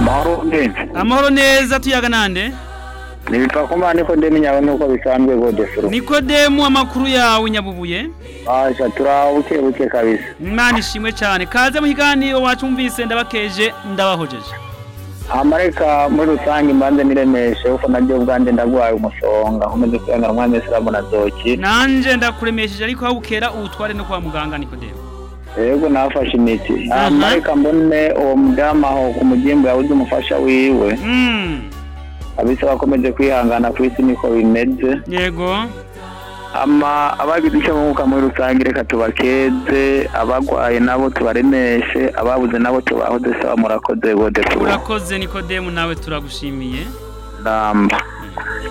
mahoro ngenzi amahoro neza tuyaga nande nibipfa ko mba niko ndemenya nuko bisanzwe gode furu nikodemu amakuru yawe nyabubuye asha turaho buke buke kabisa imana ishimwe cyane kaze mu kiganiro wacumvise ndabakeje ndabahojeje amareka muri rusange mbanze niremeshe kuko naryo ubwanjye ndagwaye umusonga nkomeze kwihangana umwami wese urabona zoki nanje ndakuremesheje ariko aho bukera uwutware no kwa muganga nikodemu yego nafashe imiti Aha. amareka mbone uwo mudamu aho ku mugimbu yabuze umufasha wiwe Mm, abise bakomeje kwihangana ku isi niko bimeze yego ama abagize icyo bunguka muri rusange reka tubakeze abagwaye nabo tubaremeshe ababuze nabo tubahoze saba murakoze gode furu urakoze nikodemu nawe turagushimiye ndamba